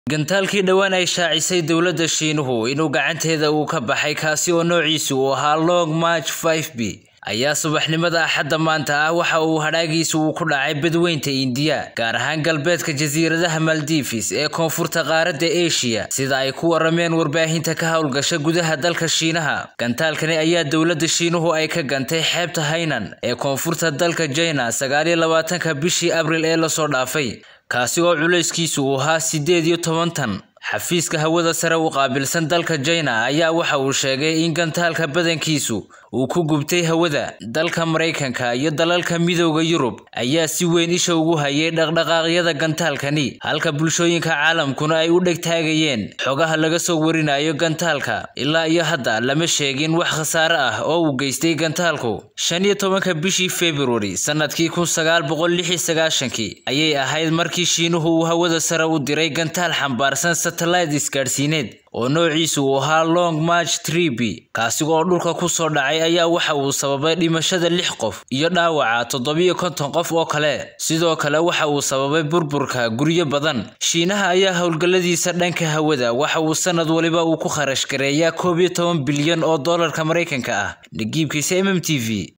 gantaalkii dhowaan ay shaacisay dowladda shiinuhu inuu gacanteeda uu ka baxay kaasi oo noociisu uu ahaa long march 5 b ayaa subaxnimada axadda maanta ah waxa uu hadhaagiisu uu ku dhacay badweynta indiya gaar ahaan galbeedka jasiiradaha maldives ee koonfurta qaaradda eshiya sida ay ku warameen warbaahinta ka howlgasha gudaha dalka shiinaha gantaalkani ayaa dowladda shiinuhu ay ka gantay xeebta haynan ee koonfurta dalka jina sagaaliyo labaatanka bishii abril ee lasoo dhaafay kaasi oo culayskiisu uu ahaa siddeed iyo toban tan xafiiska hawada sare u qaabilsan dalka jina ayaa waxa uu sheegay in gantaalka badankiisu uu ku gubtay hawada dalka maraykanka iyo dalalka midooda yurub ayaa si weyn isha ugu hayay dhaqdhaqaaqyada gantaalkani halka bulshooyinka caalamkuna ay u dhegtaagayeen xogaha laga soo warinayo gantaalka ilaa iyo hadda lama sheegin wax khasaare ah oo uu geystay gantaalku shan iyo tobanka bishii februari sanadkii kun sagaal boqol lix iyo sagaashankii ayay ahayd markii shiinuhu uu hawada sare u diray gantaal xambaarsan satellite isgaadhsiineed oo noociisu uu ahaa long march trib kaasi oo dhulka ku soo dhacay ayaa waxa uu sababay dhimashada lix qof iyo dhaawaca toddobiyo konton qof oo kale sidoo kale waxa uu sababay burburka guryo badan shiinaha ayaa howlgalladiisa dhanka hawada waxa uu sanad waliba uu ku kharash gareeyaa koob iyo toban bilyan oo doolarka maraykanka ah nagiibkiisa m m t v